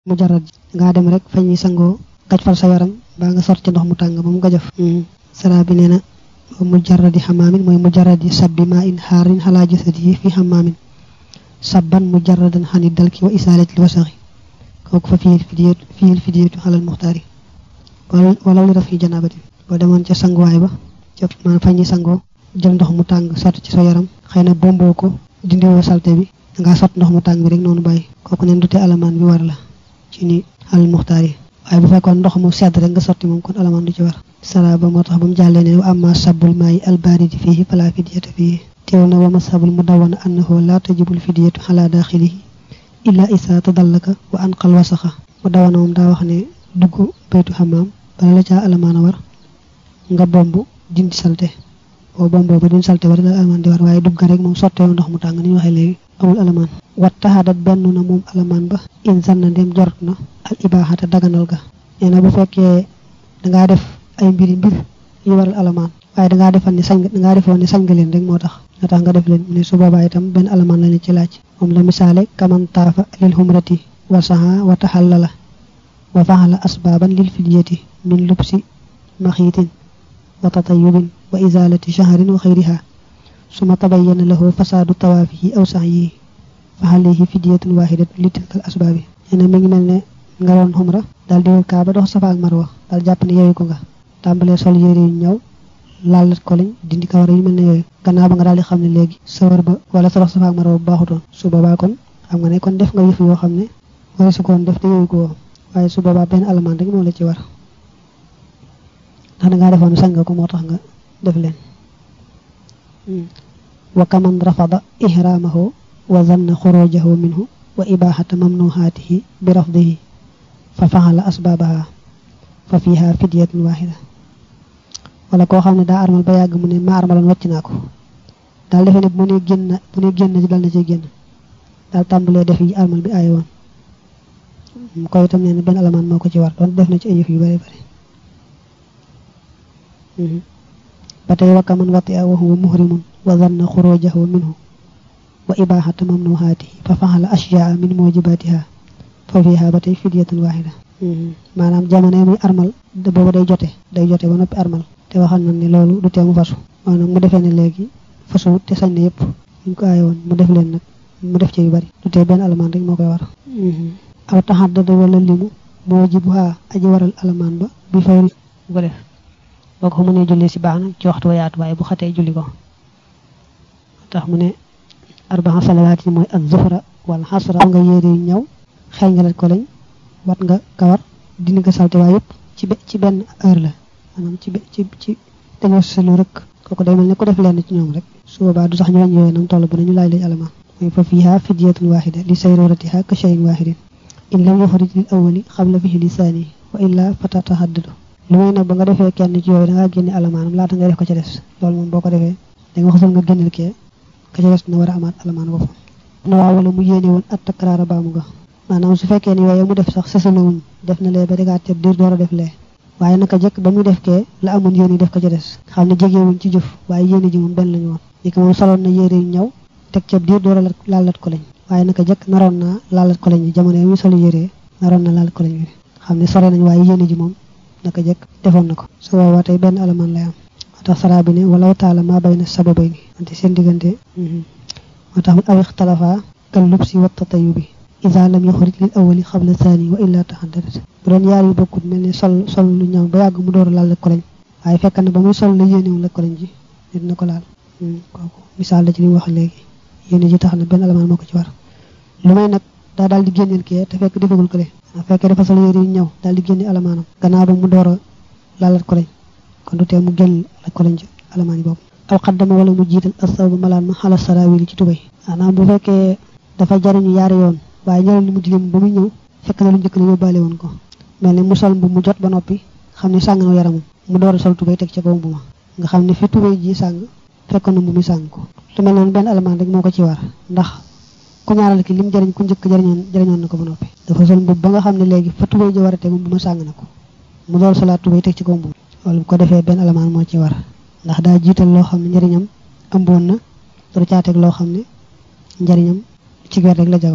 mu jarat ngaa dem rek fa ñuy sangoo gaj fal sa yaram baa nga sot ci ndox mu tàng ba mu gajaf sara bi nee na mu jaradi xamaamin mooy mu jaradi sabbi maa in xaarin xalaa jasadihi fi xamaamin sabban mu jaradan xani dalki wa isaalati li wasaxi kooku fa fiyil fidiyatu fiyil fidiyatu xalal muxtaari wala li rafi janaabati boo demoon ca sanguwaay ba ca man fa ñuy sangoo jël ndox mu tàng sot ci sa yaram xëy na bomboo ko dindiwoo salte bi dangaa sot ndox mu tàng bi rek noonu bàyyi kooku neen dute alamaan bi war la ci ni xalal muxtaar yi waaye bu fekkoon ndox mu sedd rek nga sotti moom kon alamaan du ci war sara ba moo tax ba mu jàllee ne wa amma sabul maayi albaridi fihi fala fidiyata fihi teew na wa masabul mu dawana annahu la tajibul fidiyatu xala daaxilihi illa isa tadallaka wa anqal wasaxa mu dawana moom daa wax ne dugg baytu xamaam bala la caa alamaan a war nga bomb dindi salte boo bomboo ba dindi salte war la alamaan di war waaye dugg rek moom sottee ndox mu tàng ni ñu waxee léegi amul alamaan wat taxadat benn na moom alamaan ba insan na ndem jort na al ibaaxata daganal ga nee na bu fekkee dangaa def ay mbiri mbir yu waral alamaan waaye dangaa defal ni sañ dangaa defoon ni sañ nga leen rek moo tax moo tax nga def leen mu ne su boobaa itam benn alamaan la ne ci laaj moom la misaale kaman taafa lil humrati wa saha wa taxallala wa faxala asbaaban lil fidyati min lubsi maxiitin wa tatayubin wa izalati shahrin wa xayriha suma tabayyana lahu fasaadu tawaafihi aw sa'yihi fa alayhi fidyatun waahidatun li tilkal asbaabi nee na mi ngi mel ne nga doon xumra daal di wër kaaba dox safa ak marwa daal jàpp ne yooyu ko nga tàmbalee sol yére yu ñaw laalat ko lañ dindi kawar yu mel ne yooyu gannaaw ba nga daal di xam ne léegi sa wër ba wala sa dox safa ak marwa bu baaxutoon su boobaa kon xam nga ne kon def nga yëf yoo xam ne wara su koon def te yooyu ko woo waaye su boobaa benn alamaan rek moo la ci war ndax dangaa defoon sañ nga ko moo tax nga def leen wa kaman rafada ihraamahu wa zanna xurujahu minhu wa ibaaxata mamnuhaatihi bi rafdihi fa faxala asbaabaha fa fiha fidyatun waaxida wala koo xam ne daa armal ba yàgg mu ne ma armaloon wàcc naa ko daal defee ne bu ne génn bu ne génn ci dal na ci génn daal tàmbalee def yi armal bi aaye woon mu koy itam nee na benn alamaan moo ko ci war doon def na ci ay yëf yu bari bari ba tey wakka man wati a wa huwa muhrimun wa zanna xurujahu minhu wa ibaaxata mamnuhaatihi fa faxala ashyaa min mujibatiha fa fiha ba tey fidyatun waaxida maanaam jamono muy armal booba day jote day jote ba noppi armal te waxal na ne loolu du tee mu fasu maanaam mu defee ne léegi fasu te sañ na yëpp ñu ko aaye woon mu def leen nag mu def ci yu bari du tee benn alamaan rek moo koy war aw taxaddada wala limu mujibuha aji waral alamaan ba bi fawri bu ko def boo ko mënee julli si baax na ci waxtu wa yaatu waaye bu xatee julli ko tax mu ne arbaa salawaat yi mooy ak zuhra wala xasra nga yére yu ñëw xel nga lat ko lañ wat nga kawar dindi nga salte waaye yëpp ci ci benn heure la maanaam ci ci ci dañoo selu rek kooku day mel ne ko def lenn ci ñoom rek su boobaa du sax ñu wàññi yooyu nam toll bu nañu laaj lañ alamaan mooy fa fiha fidyatun waxida li sayruratiha ka shayin waxidin in lam yuxrij lil awali xabla fihi li saani wa illa fatatahaddadu lu may nag ba nga defee kenn ci yooyu da ngaa génne alamaanam laata ngay def ko ca des loolu moom boo ko defee da nga xasal nga génneel kee ka ca des na war a amaat alamaan boppam na waa wala mu yéene woon at takraara baamu ga maanaam su fekkee ne yooyu mu def sax sësalawuñ def na lee ba degaat ca diir door a def lee waaye naka jëkk ba muy def kee la amoon yéene def ko ca des xam ne jegewuñ ci jëf waaye yéene ji moom benn lañu woon ni ko moom soloon na yére yu ñëw teg ca diir door a laalat ko lañ waaye naka jëkk naroon naa laalat ko lañ jamono yi muy solu yére naroon na laalat ko lañ xam ne sore nañ waaye yéene ji moom naka jëkk defoon na ko su boobaa tey benn alamaan lay am moo tax saraa bi ne walaw taala maa bay na sababay ni wante seen diggante moo tax mu aw ixtalafa kal lubsi wa tatayubi ida lam yuxrij lil awali xabla thani wa illa taxaddadat bu doon yaar yu bokkut mel ne sol sol lu ñëw ba yàgg mu door a laal la ko lañ waaye fekk na ba muy sol la yéenewul la ko lañ ji nit na ko laal kooku misaal la ci li mu wax léegi yéene ji tax na benn alamaan moo ko ci war lu may nag daa daal di génneel kee te fekk defagul ko le fekkee dafa sol yére yu ñëw daal di génne alamaanam gannaaw ba mu door a laalat ko lañ kon du tee mu génn la ko lañ ci alamaan yi boobu aw xaddama wala mu jiital asaw ba malaan ma xala sarawili ci tubay maanaam bu fekkee dafa jariñu yaari yoon waaye njëriñ li mu dilim ba muy ñëw fekk na lu njëkk la yóbbaale woon ko mel ni mu sol bu mu jot ba noppi xam ne sàng na yaramam mu door a sol tubay teg ca kaw bu ma nga xam ne fi tubay ji sàng fekk na mu muy sàng ko lu mel noonu benn alamaan rek moo ko ci war ndax ku ñaaral ki lim jëriñ ku njëkk jëriñoon jëriñoon na ko ba noppi dafa sol mbub ba nga xam ne léegi fa tubay ji war a tegu bu ma sàng na ko mu door solaat tubay teg ci kaw mbub loolu bu ko defee benn alamaan moo ci war ndax daa jiital loo xam ne njëriñam ëmboon na door caa teg loo xam ne njëriñam ci wet rek la jagoo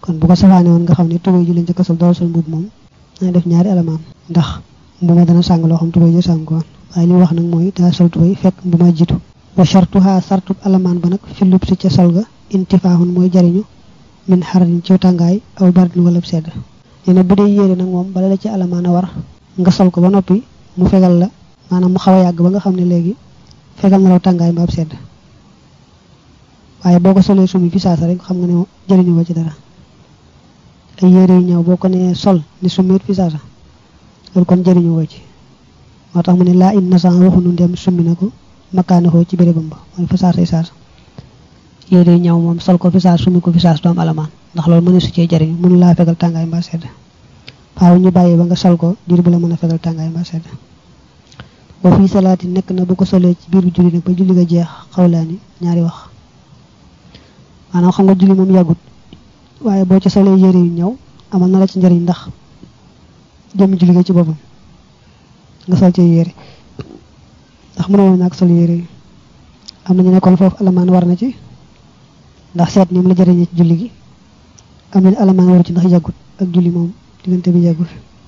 kon bu ko safaane woon nga xam ne tubéy ji lañ ca kasal doo sol mbub moom dana def ñaari alamaan ndax mbu ma dana sàng loo xam tubéy ji sàng ko woon waaye li wax nag mooy daa sol tubéy fekk mbu ma jiitu wa shartuha sartub alamaan ba nag fi lub si ca sol ga intifaahun mooy jariñu min xararin ci tàngaay aw bardin wala sedd nee na bu dee yére nag moom bala la ci alamaan a war nga sol ko ba noppi mu fegal la maanaam mu xaw a yàgg ba nga xam ne léegi fegal na law tàngaay mbaab sedd waaye boo ko solee sumi fi saasa rek xam nga ne jëriñu ko ci dara ay yére yu ñëw boo ko nee sol ni summiit fi saasa loolu kon jëriñu ko ci moo tax mu ne laa in nasan waxunu ndem summi na ko makkaanakoo ci bérébam ba mooy fa saasay saasa yére yu ñëw moom sol ko fi saas summi ko fi saas doom alamaan ndax loolu mëne su cee jëriñu mënu laa fegal tàngaay mbaa sedd faaw ñu bàyyi ba nga sol ko diir bu la mën a fegal tàngaay mbaa sedd wa fii salaati nekk na bu ko solee ci biir julli nag ba julli nga jeex xawlaani ñaari wax maanaam xam nga julli moom yàggut waaye boo ci solee yére yu ñëw amal na la ci njëriñ ndax jëm julli nga ci boppam nga sol ci yére ndax mënoo ñàkk sol yére yi am na ñu nekkoon foofu alamaan war na ci ndax seet ni mu la jëriñee ci julli gi am na alamaan waru ci ndax yàggut ak julli moom diggante bi yàggut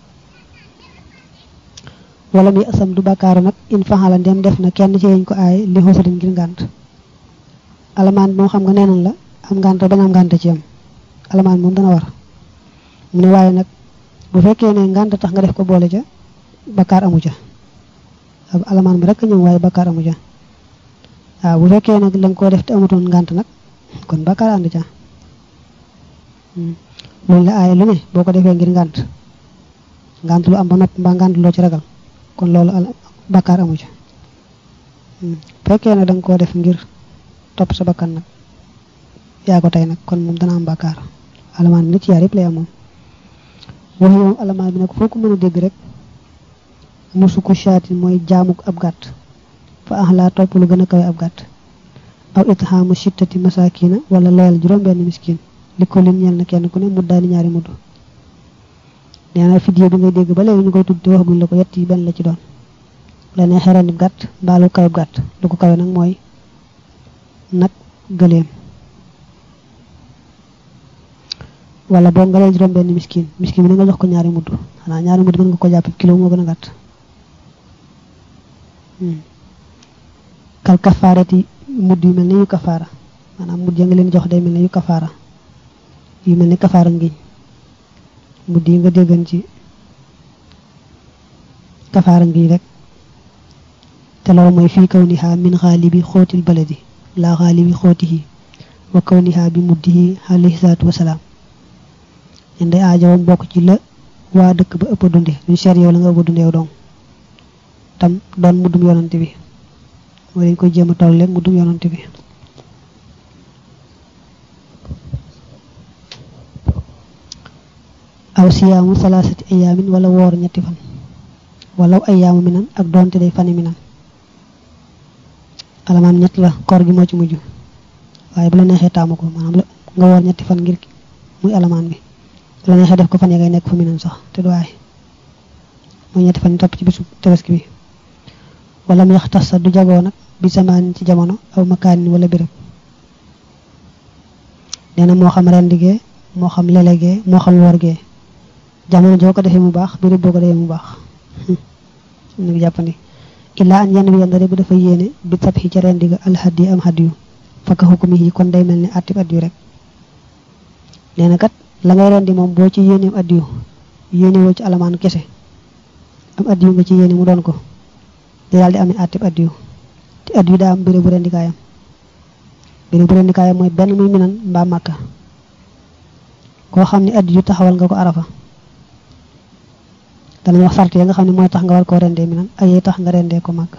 wala muy asam du bàkkaaru nag in faxala ndem def na kenn ci yeñ ko aay li xoosarin ngir ngànt alamaan bi moom xam nga neenan la am ngànt bañ am ngànt ci am alamaan moom dana war mu ne waaye nag bu fekkee ne ngànt tax nga def ko boole ca bakkaar amu ca alamaan bi rek a ñëw waaye bakkaar amu ca waaw bu fekkee nag la nga koo def te amutoon ngànt nag kon bakkaar ànd ca loolu la aaye lu ne boo ko defee ngir ngànt ngànt lu am ba nopp mbaa ngànt loo ci ragal kon loolu al bakkaar amu ca fekkee nag da nga koo def ngir topp sa bakkan nag yaa ko tey nag kon moom dana am bakkaar alamaan bi nag ci yaar yëpp lay am moom waxi moom alamaan bi nag foo ko mën a dégg rek musu ko shaatin mooy jaamuk ab gàtt fa ax laa topp lu gën a kawe ab gàtt aw itxaamu sittati masakina wala loyal juróom benn miskin li ko lim ñeel na kenn ku ne mu daani ñaari mudd nee na fidye bi ngay dégg ba léegi ñu koy tudd te waxaguñ la ko yett yi benn la ci doon la ne xeran ib gàtt mbaa lu kawe gàtt lu ko kawe nag mooy nag gëleem wala boo nga lay juróom benn miskin miskin bi na nga jox ko ñaari mudd xanaa ñaari mudd mën nga ko jàpp kilo moo gën a gàtt kal kafaarati mudd yu mel ne yu kafaara maanaam mudd ya nga leen jox day mel ne yu kafaara yu mel ne kafaara ngiñ mudd yi nga déggan ci kafaara ngiñ rek te loolu mooy fii kaw niha min xaalibi xóotil baladi laa xaalibi xóotihi wa kaw niha bi muddihi alayhi salaatu wasalaam ñen day aajowam bokk ci la waa dëkk ba ëpp dunde duñ seet yow la nga ëpp dunde yow dong tam doon muddum yonante bi mooy dañ koy jéem a toll mu dum yonante bi aw siyaamu salaasati ayaamin wala woor ñetti fan wala ayaamu minan ak doonte day fani minan alamaan ñett la koor gi moo ci mujj waaye bu la neexee taamu ko maanaam nga woor ñetti fan ngir muy alamaan bi bu la neexee def ko fan ya ngay nekk fa minan sax te du waay mooy ñetti fan yi topp ci bisu tabaski bi wala mu yaxtas sa du jagoo nag bi samaan ci jamono aw makaanin wala béréb nee na moo xam rendigee moo xam lelegee moo xam worgee jamono joo ko defee mu baax béréb boo ko defee mu baax ngi jàppandi illaa an yenn bi yandare bu dafa yéene bi tab xi ca rendiga alhaddi am hadiyu fakka xukumi yi kon day mel ni attib addiyu rek nee na kat la ngay rendi moom boo ci yéeneem addiyu yéene woo ci alamaan kese am addiyu nga ci yéene mu doon ko day daal di amee attib addiyu te addiyu daa am béréb bu rendikaayam béréb bu rendikaayam mooy benn muy minan mbaa màkka koo xam ne addiyu taxawal nga ko arafa danañ wax sart ya nga xam ne mooy tax nga war koo rendee minan ak yee tax nga rendee ko màkk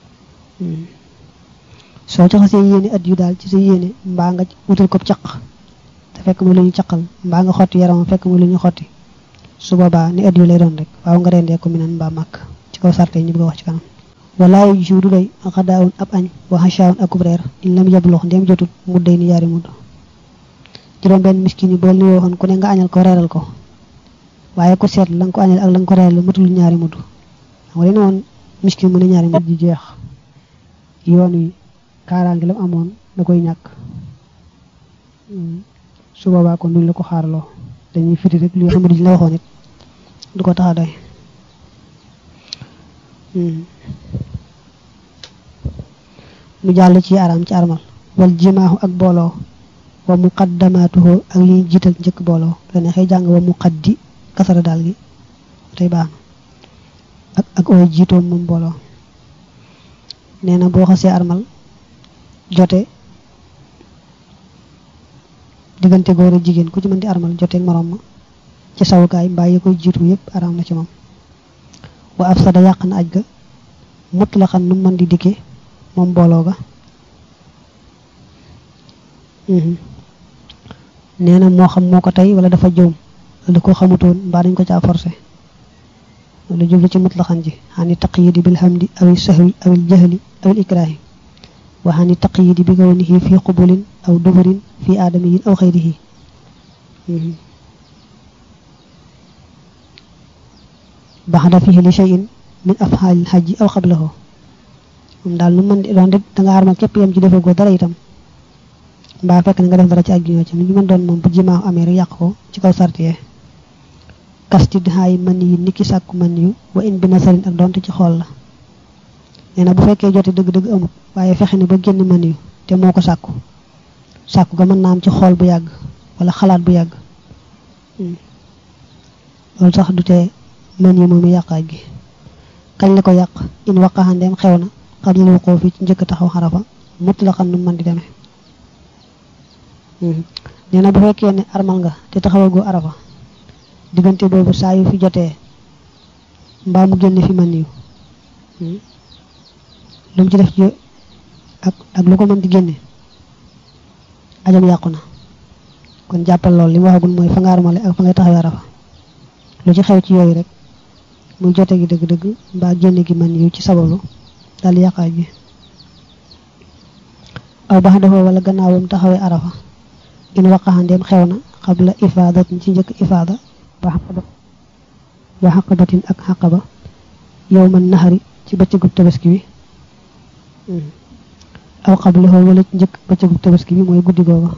soo ci xasee yéene addiyu daal ci sa yéene mbaa nga wutal ko caq te fekk muy lu ñu caqal mbaa nga xotti yaramam fekk muy lu ñu xotti su boobaa ni addiyu lay doon rek waaw nga rendee ko minan mbaa màkk ci kaw sart yi ñu bëgg a wax ci kanam walaa yu jiw du doy xadaawun ab añ wa xachaawun akub reer in lam yablox ndem jotut mu day ni yaari mudd juróom benn miskin yi bool ni waxoon ku ne nga añal ko reeral ko waaye ku seet la nga ko añal ak la nga ko reeral matul ñaari mudd xam nga dina woon miskin mu ne ñaari mudd ji jeex yoon wi kaaraange lam amoon da koy ñàkk su boobaa kon duñ la ko xaarloo dañuy firi rek li nga xam ne duñ la waxoon it du ko tax a doy mu jàll ci araam ci armal wal jimaahu ak booloo wa muqaddamaatuhu ak yi jiital njëkk booloo la neexee jàng wa muqaddi kasara daal gi tey baax na ak ak ooy jiitoom moom booloo nee na boo xasee armal jote diggante góor ak jigéen ku ci mën di armal joteeg morom ma ci sawukaay mbaa yi koy jiitu yépp araam na ci moom wa afsada yàq na aj ga mut la xam nu mën di dikkee moom booloo ga nee na moo xam moo ko tey wala dafa joom wala ko xamutoon mbaa dañ ko caa forcé wala jublu ci mutlaxan ji xani taqyidi bil hamdi aw sahwi aw jahli aw ikrahi wa xani taqyidi bi kawnihi fi qubulin aw duburin fi aadamiyin aw xayrihi baxda fihi li shay'in min afxaalil xajji aw qablahu moom daal nu mën di doon rek da nga armal képp yam ci defagoo dara itam mbaa fekk na nga def dara ci ak ñoo ci lu ñu mën doon moom bu jimaaw amee rek yàq ko ci kaw sartiyee kasti dixaayi mën yu niki sàkku mën yu wa in bi nasarin ak donte ci xool la nee na bu fekkee jote dëgg-dëgg amut waaye fexe ne ba génn mën yu te moo ko sàkku sàkku ga mën naa am ci xool bu yàgg wala xalaat bu yàgg loolu sax du tee mën yu moom yàqaaj gi kañ la ko yàq in waqaxandeem xew na xablal wuqoo fi ci njëkk taxaw xarafa mut la xam nu mën di demee nee na bu fekkee ne armal nga te taxawagoo arafa diggante boobu saa yu fi jotee mbaa mu génne fi man yu lu mu ci def ci ak ak lu ko mën di génne ajam yàqu na kon jàppal lool li mu waxagul mooy fa nga armale ak fa ngay taxawee arafa lu ci xew ci yooyu rek muy jote gi dëgg-dëgg mbaa génne gi man yu ci sababu daal yàqaaj bi aw bax dafa wala gannaawam taxawee arafa in waqaxandeem xew na xabla ifaadatin ci njëkk ifaada ba xaqaba wa xaqabatin ak xaqaba yow man naxari ci bëccëgub tabaski bi aw xabla xoo wala ci njëkk bëccëgub tabaski bi mooy guddi googa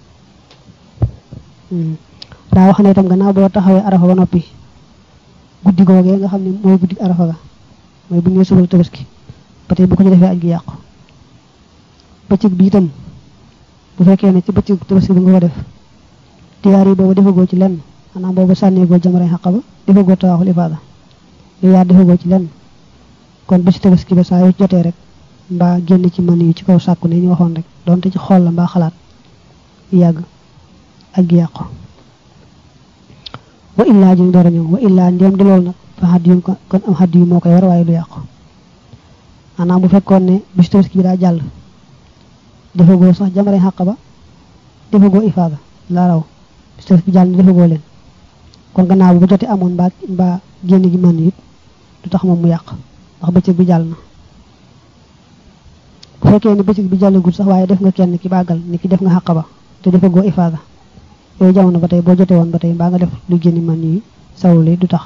daa wax ne itam gannaaw boo taxawee arafa ba noppi guddi googee nga xam ne mooy guddi arafa ga mooy bu ñëwee subal tabaski ba tey bu ko ci defee aj gi yàqu bëccëg bi itam bu fekkee ne ci bëccëg tabaski bi nga ko def diyaar yi boobu defagoo ci lenn xanaa boobu sànneegoo jamare xaq ba defagoo tawaxul ifaada yow yaa defagoo ci lenn kon ba ci tabaski ba saa yu jotee rek mbaa génn ci mën yu ci kaw sàkku ne ñu waxoon rek donte ci xool la mbaa xalaat yàgg ak gi yàqu wa illaa ji door a ñëw wa illaa ndéem di loolu nag fa xadd yu kon am xadd yu moo koy war waaye du yàqu maanaam bu fekkoon ne bisu tabaski bi daa jàll defagoo sax jamare xàq ba defagoo ifaada laa raw bisu tabaski bi jàll ne defagoo leen kon gannaaw bu jotee amoon mbaa mbaa génn gi mën it du tax moom mu yàq ndax bëccëg bi jàll na bu fekkee ne bëccëg bi jàllagul sax waaye def nga kenn ki bàggal ni ki def nga xàq ba te defagoo ifaada yooyu jamono ba tey boo jotee woon ba tey mbaa nga def lu génn mën yi sawuli du tax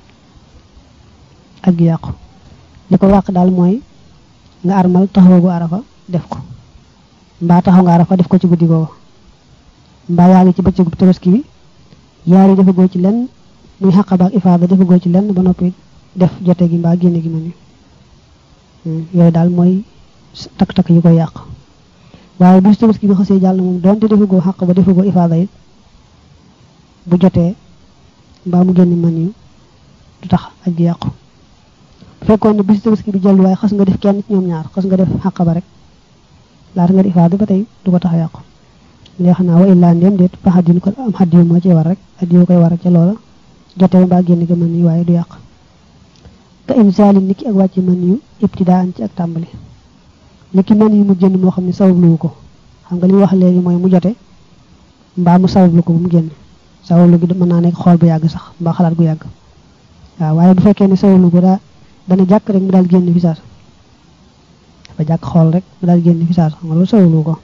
ak gi yàqu li ko wàq daal mooy nga armal taxawagu arafa def ko mbaa taxaw nga arafa def ko ci guddi googu mbaa yaa ngi ci bëccëgu tabaski bi yaar yi defagoo ci lenn muy xaqaba ak ifaada defagoo ci lenn ba noppi def jote gi mbaa génne gi mën yi yooyu daal mooy takk-takk yi koy yàq waaye bu tabaski bi xasee jàll moom doonte defagoo xaq ba defagoo ifaada it bu jotee mbaa mu génn mën yi du tax ak gi yàqu bu fekkoon ne bisu tabaski bi jàll waaye xas nga def kenn ci ñoom ñaar xas nga def xaq ba rek laata nga di ifaada ba tey du ko tax a yàqu léegi xanaa wa illaa ndéem déet fa xaddin ko am xaddiyu moo ci war rek xaddiyu koy war ca loola jotee mbaa génn ga mën yi waaye du yàq ka imsaali niki ak wàcc mën yu ibtidaan ci ak tàmbali niki mën yi mu génn moo xam ne sababluwu ko xam nga li wax léegi mooy mu jote mbaa mu sabablu ko bu mu génn sabablu gi mën naa nekk xool bu yàgg sax mbaa xalaat gu yàgg waaw waaye bu fekkee ne sabablu ko daa dana jàkk rek mu daal génn fi saas dafa jàkk xool rek mu daal génn fi saas xam nga loolu sabablu ko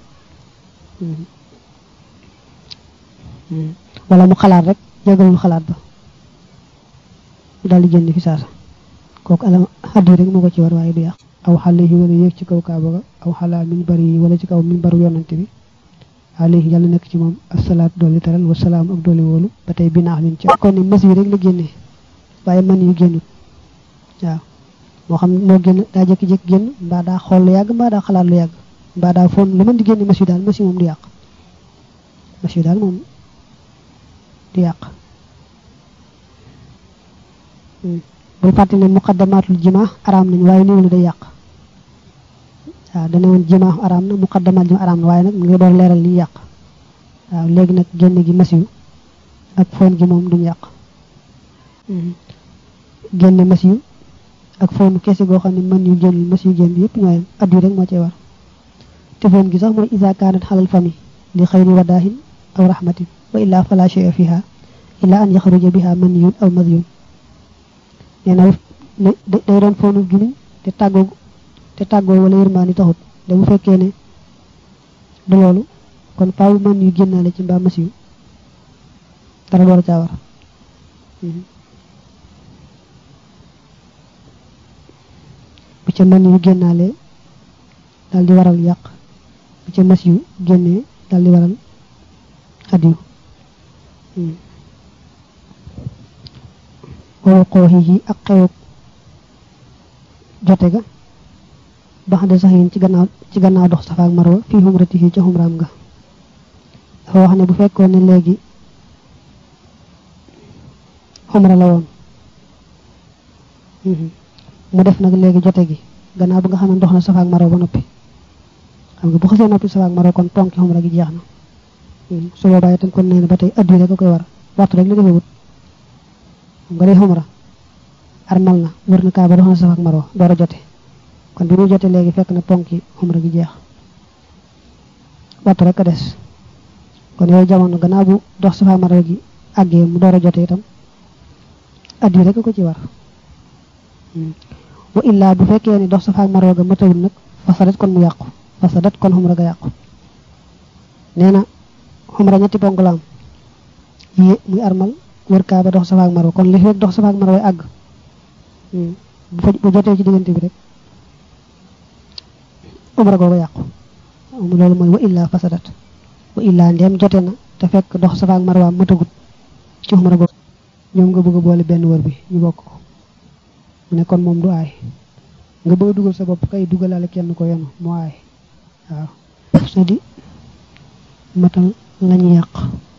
wala mu xalaat rek jégalul xalaat ba mu daal di génn fi saasa kooku alam xaddi rek moo ko ci war waaye du yàq aw xale yi wala yéeg ci kaw kaaba ga aw xalaa min bari yi wala ci kaw min baru yonante bi alayhi yàlla nekk ci moom asalaatu dooli teral wa salaam ak dooli wóolu ba tey binaax min ci kon ni mas yi rek la génnee waaye man yu génnut waaw moo xam moo génn daa jékki-jékki génn mbaa daa xool lu yàgg mbaa daa xalaat lu yàgg mbaa daa foon lu mën di génne mas yu daal mas yi moom du yàq mas yu daal moom du yàq bul fàtte ne muqaddamaatul jima araam nañ waaye néew lu day yàq waaw dana woon jima araam na muqaddamaat jima araam na waaye nag mu ngi door leeral li yàq waaw léegi nag génn gi masiw ak foon gi moom duñ yàq génne masiw ak foonu kese goo xam ne mën yu génn masiw génn yëpp ñooyam addu rek moo cee war te foon gi sax mooy isa kaanat xalal fami li xayri wadaahin aw rahmatin wa illaa fala shay'a fiha illa an yaxruja biha man yun aw madyun nee na day doon foonu gimiñ te tàggoo te tàggoo wala yërmaani taxut da bu fekkee ne du loolu kon faaw man yu génnaale ci mbaa masiw dara door a caa war bu ca man yu génnaale daal di waral yàq bu ca masiw génnee daal di waral adiw wala xooxi yi ak xewuk jote ga bax de sax yin ci gannaaw ci gannaaw dox safa ak marwa fii xumrati yi ca xumraam ga dafa wax ne bu fekkoon ne léegi xumra la woon mu def nag léegi jote gi gannaaw ba nga xam ne dox na safa ak marwa ba noppi xam nga bu xasee noppi safa ak marwa kon tonki xumra gi jeex na su boobaa itam kon nee na ba tey addu rek a koy war waxtu rek la defewut nga dee xumra armal na wër na kaaba dox na safa ak marwa door a jote kon bi muy jote léegi fekk na ponki xumra gi jeex waxtu rek a des kon yooyu jamono gannaaw bu dox safa ak marwa gi àggee mu door a jote itam addu rek a ko ci war wa illaa bu fekkee ni dox safa ak marwa ga matawul nag fasadat kon mu yàqu fasadat kon xumra ga yàqu nee na xumra ñetti ponk la am yi muy armal wër kaaba dox safa ak marwa kon li fekk dox safa ak marwa àgg bu fa bu jotee ci diggante bi rek umra googu yàqu loolu mooy wa illaa fasadat wa illaa ndeem jote na te fekk dox safa ak marwa matagut ci umra googu ñoom nga bëgg a boole benn wër bi ñu bokk ko mu ne kon moom du aay nga bëgg a dugal sa bopp kay dugalaale kenn ko yenu moo aay waaw sa di matal lañu yàq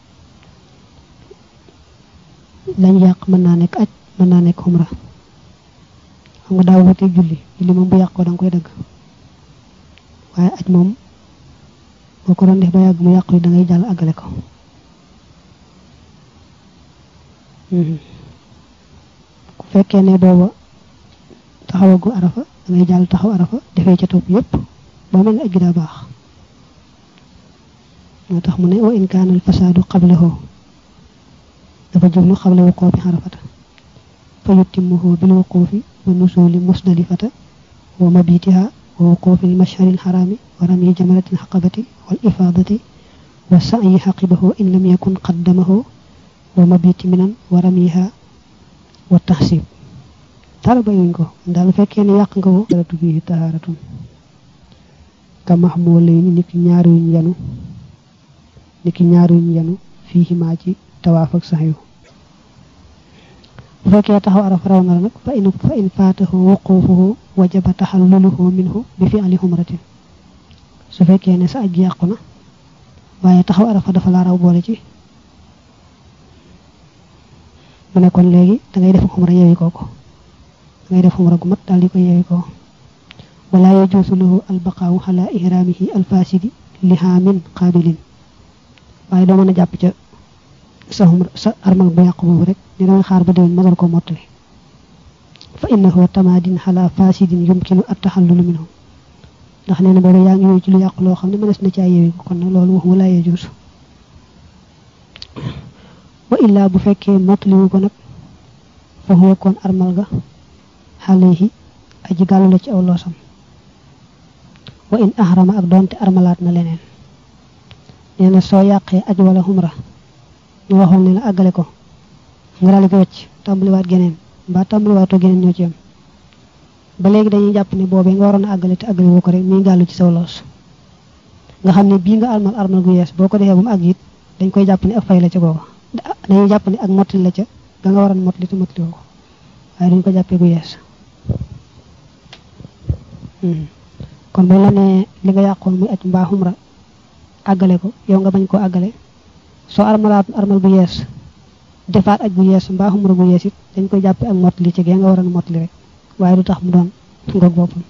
lañ yàq mën naa nekk aj mën naa nekk xumra xam nga daaw wuteeg julli julli moom bu yàqoo da nga koy dëgg waaye aj moom boo ko doon def ba yàgg mu yàqu yi da ngay jàll àggale ko ku fekkee ne booba taxawagu arafa da ngay jàll taxaw arafa defee ca topp yépp boo mel ne aj gi daa baax moo tax mu ne wa in kaana al fasaadu qablahu dafa jublu xabla wuquufi xarafata fa yutimmuhu bil wuquufi wa nusuli musdalifata wa mabitiha wa wuquufi al mashhari al xaraami wa rami jamaratin xaqabati wal ifaadati wa sa'yi xaqibahu in lam yakun qaddamahu wa mabiti minan wa ramiha wa taxsib dara bayuñ ko daal fekkee ne yàq nga ko daratu bii tahaaratun ka mahmulayni niki ñaar yuñ yanu niki ñaar yuñ yanu fii maa ci tawaaf ak sax yu bu fekkee taxaw araf raw na la nag fa in fa in faatahu wuquufuhu wajaba taxalluluhu minhu bi fi'li humratin su fekkee ne sa aj yàqu na waaye taxaw arafa dafa laa raw boole ci mu ne kon léegi dangay def xumra yewi kooko dangay def xumra gu mat daal di ko yewi koo wala yajuusu lahu albaqaawu ala ihraamihi alfasidi lihaamin qaabilin waaye doo mën a jàpp ca sa xumra sa armal bu yàqu boobu rek ni damay xaar ba déwén ma door ko mottali fa innahu tamaadin ala fasidin yumkinu attaxallulu minhu ndax nee na boobu yaa ngi yow ci lu yàqu loo xam ne mënees na caa yewi ko kon nag loolu wax wala yajuusu wa illaa bu fekkee mottaliwu ko nag fa huwa kon armal ga xalehi aji gàllu la ci aw loosam wa in ahrama ak doonte armalaat na leneen nee na soo yàqee aj wala xumra ñu waxoon ne la àggale ko nga daal di ko wecc tàmbaliwaat geneen mbaa tàmbaliwaatoo geneen ñoo ci yam ba léegi dañuy jàpp ne boobee nga waroon a àggale te àggale woo ko rek mi gàllu ci saw loos nga xam ne bii nga armal armal gu yees boo ko defee ba mu àgg it dañ koy jàpp ne ak fay la ca googa dañuy jàpp ne ak mottali la ca ga nga waroon mottali te mottali woo ko waaye duñ ko jàppee gu yees kon boo la nee li nga yàqoon muy aj mbaa xumra àggale ko yow nga bañ koo àggale soo armalaat armal gu yees defaat aj gu yees mbaa xumra gu yees it dañ koy jàppee ak mottali ci gee nga waroon mottali rek waaye du tax mu doon ngoog boppam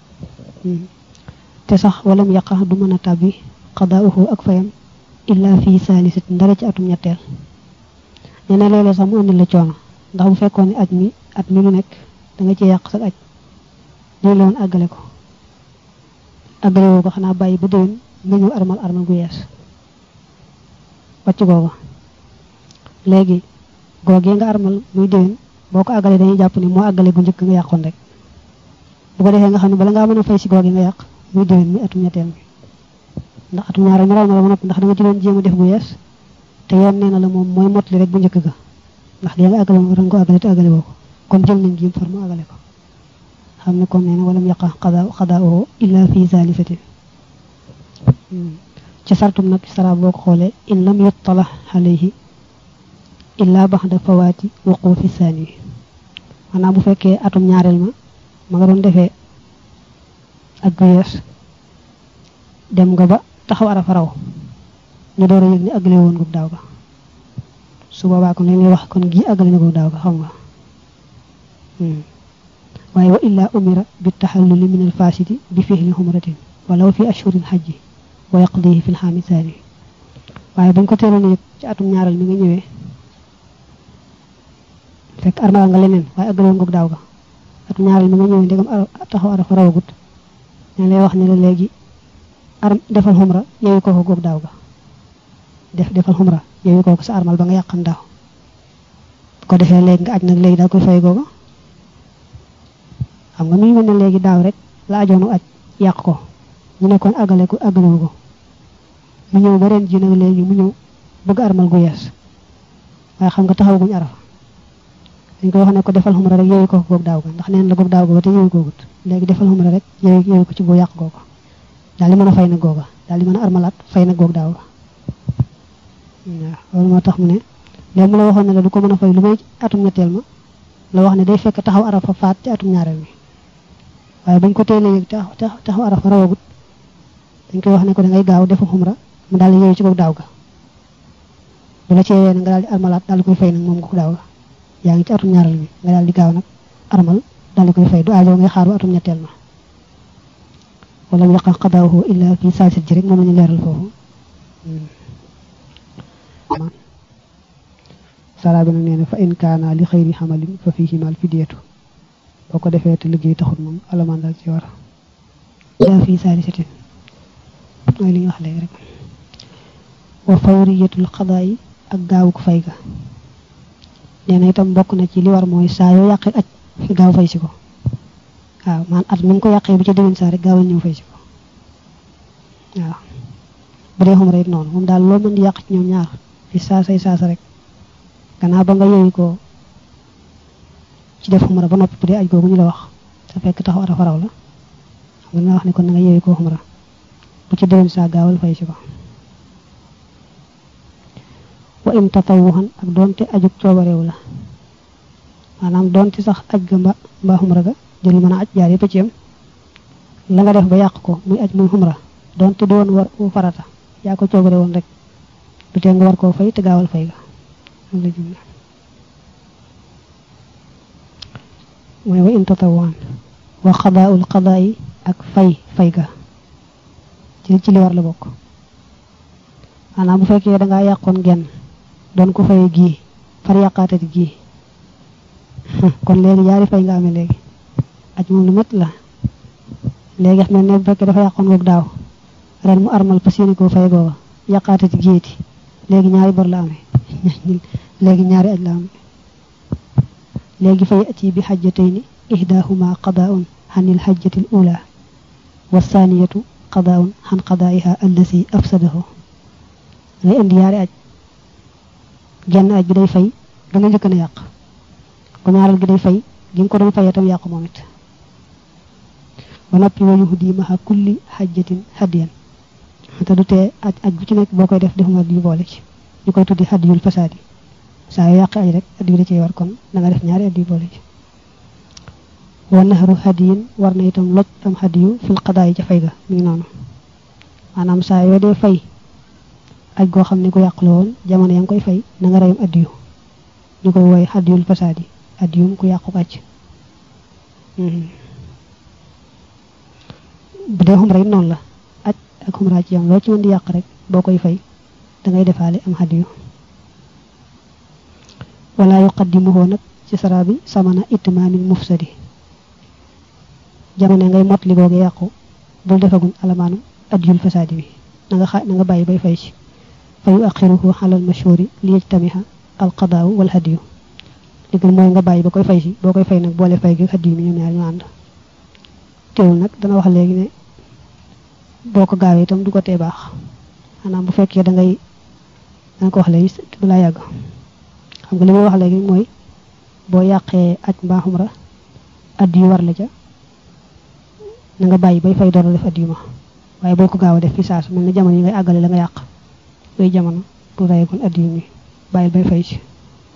te sax walam yaqa du mën a tàbbi xadaauhu ak fayam illa fii saalisit ndara ci atum ñetteel nee na léeg-léeg sax mu indi la coono ndax bu fekkoon ne aj mi at mi mu nekk da nga ci yàq sa aj lii la woon àggale ko àggale woo ko xanaa bàyyi ba déwén nga ñëw armal armal gu yees wàcc googa léegi googee nga armal muy déwén boo ko àggalee dañuy jàpp ni moo àggale gu njëkk nga yàqoon rek bu ko defee nga xam ne bala ngaa mën a fay si googee nga yàq muy déwén muy atum ñetteel mi ndax atum ñaareel mi raw na la ba noppi ndax da nga ci doon jéem a def bu yees te yoon nee na la moom mooy motli rek bu njëkk ga ndax dee nga àggale moom ren ko àggale te àggale woo ko kon jël nañ jiim far mu àggale ko xam ne kon nee na walam yaqa xadaa xadaa oo illa fi zalisatin ci sartum nag sara boo ko xoolee in lam yuttala alayhi illa baxda fawaati wuqufi saani maanaam bu fekkee atum ñaareel ma ma nga doon defee ak gu yees dem nga ba taxaw arafa raw ñu door a yëg ni àggale woon nga daaw ga su boobaa kon lañuy wax kon gii àggale na ko daaw ga xam nga waaye wa illa umira bi taxalluli min alfasidi bi fihli xumratin walaw fi ashhuril xajji wa yaqdihi fi lxaami saani waaye bañ ko teeloon yëg ci atum ñaareel mi nga ñëwee fekk armal nga leneen waaye àggale woon nga daaw ga atum ñaareel mi nga ñëwee ndegam taxaw arafa rawagut ñu lay wax ne la léegi ar defal xumra yeewi kooku góog daaw ga def defal xumra yeewi kooku sa armal ba nga yàqan daaw bu ko defee léegi nga aj nag léegi daa koy fay googa xam nga mi ngi mel ne léegi daaw rek la ajoonu aj yàq ko ñu ne kon àggale ko àggalewu ko mu ñëw ba ren ji nag léegi mu ñëw bëgg armal gu yees waaye xam nga taxawaguñ arafa dañ ko wax ne ko defal xumra rek yeewi kooku góog daaw ga ndax neen la góog daaw ga ba te yeewi koogut léegi defal xumra rek yeewi yeewi ko ci boo yàq googa daal di mën a fay nag googa daal di mën a armalaat fay nag goog daaw ga waaw loolu moo tax mu ne léegi mu la waxoon ne la du ko mën a fay lu may atum ñetteel ma la wax ne day fekk taxaw arafa faat ci atum ñaareel mi waaye bañ ko teelee yëg taxaw arafa rawagut dañ koy wax ne ko da ngay gaaw defu xumra mu daal di yeewu ci goog daaw ga bu la ceewee nag nga daal di armalaat daal di koy fay nag moom goog daaw ga yaa ngi ci atum ñaareel mi nga daal di gaaw nag armal daal di koy fay du aajo ngay xaar ba atum ñetteel ma wala yaqa qadaahu illa fi saasit ji rek moom la ñu leeral foofu sara bi nag nee na fa in kaana li xëyri xamalin fa fiihima al fidiyatu boo ko defee te liggéey taxul moom alamaan daal ci war illa fi saalisatin mooy li ñu wax léegi rek wa fawriyatul qadaayi ak gaawuk fay ga nee na itam bokk na ci li war mooy saa yoo yàqee aj gaaw fay si ko waaw man at mi nga ko yàqee bu ca déwén saa rek gaawal ñëw fay si ko waaw bu dee xumra it noonu moom daal loo mën di yàq ci ñoom ñaar fi saasay saasa rek gannaaw ba nga yeewi ko ci def xumra ba noppi bu dee aj googu ñu la wax te fekk taxaw arafa raw la xam nga wax ne kon na nga yeewi ko xumra bu ci déwén saa gaawal fay si ko wa in tatawuxan ak doonte ajug coobareew la maanaam doonte sax aj ga mba mbaa xumra ga jël mën a aj jaar yëpp ci yam la nga def ba yàq ko muy aj muy xumra doonte doon war farata yaa ko coobare woon rek du tee nga war koo fay te gaawal fay ga la jumla mooy wa in tatawaan wa xadaaul xadaa yi ak fay fay ga ci ci li war la bokk maanaam bu fekkee da ngaa yàqoon genn doon ko fay gii far yàqaatati gii kon léegi yaari fay nga amee léegi aj moom lu métti la léegi xam ne bu fekkee dafa yàqoon goog daaw ren mu armal fas yéene koo fay googa yàqaatati géeti léegi ñaari bor la amee léegi ñaari aj la amee léegi fay ati bi xajjatayni ihdahuma qadaun xanil xajjati l ula wa saniyatu qadaun xan qadaiha allasi afsadahu ngay indi yaari aj genn aj bi day fay da nga njëkk na yàq ko ñaaral gi day fay gi nga ko doon fayee tam yàqu moom it ba noppi wa yuhdi maha kulli xajjatin hadiyan te du tee aj aj bu ci nekk boo koy def defuma yu boole ci ñu koy tuddi hadiyul fasaadi saa yu yàq aj rek addiyu da cee war kon da nga def ñaari addiyu boole ci wa naxaru hadiyin war na itam loj am hadiyu fil qadaa yi ca fay ga mi ngi noonu maanaam saa yoo dee fay aj goo xam ne ko yàqula woon jamono ya nga koy fay na nga reyum addiyu ñu koy wooye hadiyul fasaadi addiyum ku yàqu aj bu dee xumra it noonu la aj ak xumra ci yam loo ci mën di yàq rek boo koy fay da ngay defaale am hadiyu wala yuqaddimuhu nag ci sara bi samana itmaamin mufsadi jamono ngay mot li googu yàqu bul defagun alamaanu adiyul fasaadi bi na nga xa na nga bàyyi bay fay ci fa yu axiruhu xalal mashhuri li yajtamiha al qadaawu wal hadiyu li gën mooy nga bàyyi ba koy fay si boo koy fay nag boole fay gi hadiyu mi ñoom ñaar ñu ànd teewul nag dana wax léegi ne boo ko gaawee itam du ko tee baax maanaam bu fekkee da ngay dana ko wax léegi du laa yàgg xam nga li may wax léegi mooy boo yàqee aj mbaa xumra addiyu war la ca na nga bàyyi bay fay door a def addiyu ma waaye boo ko gaaw a def fi saasu mel na jamono yi ngay àggale la nga yàq yooyu jamono bu reyegoon addiyu mi bàyyil bay fay ci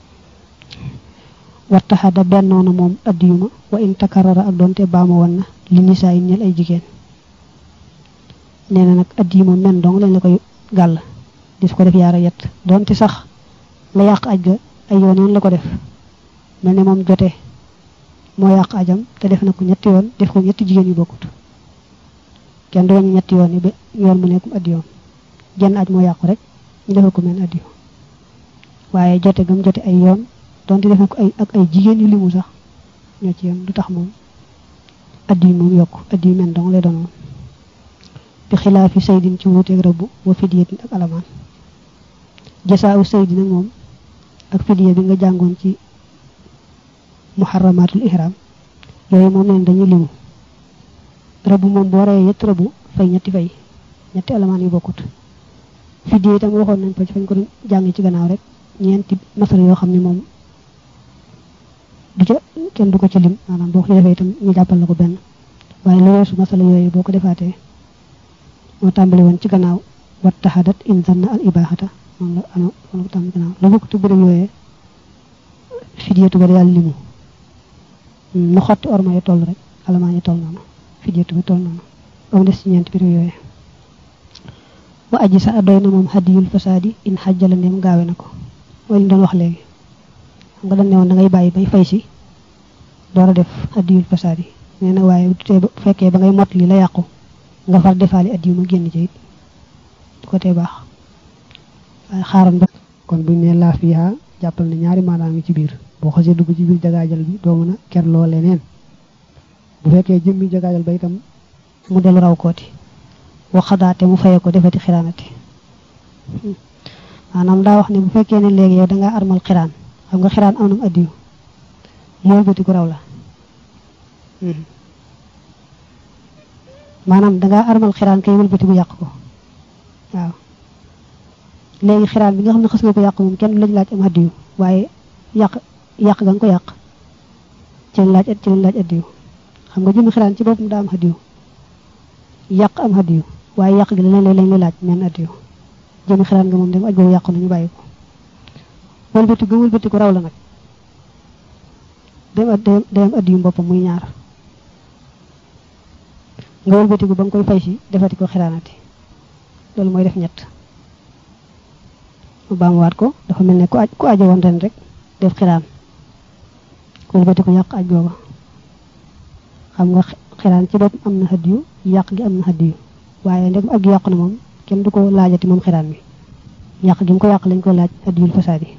wattaxada bennoona moom addiyu ma wa in takarara ak doonte baama woon na li nisaa yi ñel ay jigéen nee na nag addiyu ma men dong lañ la koy gàll dis ko def yaara yett doonte sax la yàq aj ga ay yoon yoon la ko def mel ne moom jote moo yàq ajam te def na ko ñetti yoon def ko ñetti jigéen yu bokkut kenn du wañu ñetti yoon yi ba yoon mu nekkum addi yoon jenn aj moo yàqu rek ñu defal ko mel addi yoon waaye jote gam jote ay yoon donte def na ko ay ak ay jigéen yu limu sax ñoo ci yoon du tax moom addi yi moom yokk addi yu mel dong lay doon moom bi xilaafi saydin ci wuuteeg rëbb wa fidiyatin ak alamaan jasaawu saydi nag moom ak fidiya bi nga jàngoon ci muharramatul ihram yooyu moom leen dañuy limu rëbb moom boo reyee yett rëbb fay ñetti fay ñetti alamaan yu bokkut fidiya itam waxoon nañ ko ci fañ ko jàng ci gannaaw rek ñeenti masala yoo xam ne moom du ca kenn du ko ci lim maanaam boo ko ci defee itam ñu jàppal la ko benn waaye lu weesu masala yooyu boo ko defaatee moo tàmbali woon ci gannaaw wat taxadat in zanna al ibaaxata moom la ano moom la ko tàmbali gannaaw la bokk tu bërëb yooyee fidiyatu ba daal limu nu xotti orma yi toll rek alamaan yi toll noonu fidiyatu bi toll noonu ba mu des ci ñeenti bërëb yooyee wa aji sa doy na moom hadiyul fasaadi in xajjala ndem gaawe na ko mooy li doon wax léegi xam nga dañ ne woon da ngay bàyyi bay fay si door a def hadiyul fasaadi nee na waaye bu fekkee ba ngay mot li la yàqu nga far defaali addiyu ma génn ci it du ko tee baax waaye xaaral ba kon buñ ne laa fiha jàppal ne ñaari maanaam yi ci biir boo xasee dugg ci biir jagaajal bi doo mën a kerloo leneen bu fekkee jëmmi jagaajal ba itam mu dellu raw kooti waxadaate mu faye ko defati xiraanati maanaam daa wax ne bu fekkee ne léegi yow dangaa armal xiraan xam nga xiraan am nam addiyu mooy bëti ku raw la maanaam dangaa armal xiraan kay wëlbati bu yàq ko waaw léegi xiraan bi nga xam ne xas nga ko yàq moom kenn du lañ laaj am addiyu waaye yàq yàq ga nga ko yàq ci lañ laaj ci lañ laaj addiyu xam nga jëmi xiraan ci boppam daa am addiyu yàq am addiyu waaye yàq gi leneen lañ la laaj men addiyu jëmi xiraan nga moom dem aj boobu yàqu nañu bàyyi ko wëlbati ga wëlbati ko raw la nag dem day am addiyu boppam muy ñaar nga wëlbatiku ba nga koy fay si defati ko xiraanati loolu mooy def ñett mu baamuwaat ko dafa mel ne ku aj ku ajo woon ren rek def xiraan wëlbatiku yàq aj googa xam nga xiraan ci bopp am na hadiyu yàq gi am na hadiyu waaye ndegam aj gi yàqu na moom kenn du ko laajati moom xiraan mi yàq gi mu ko yàq lañ ko laaj hadiyul fasaadi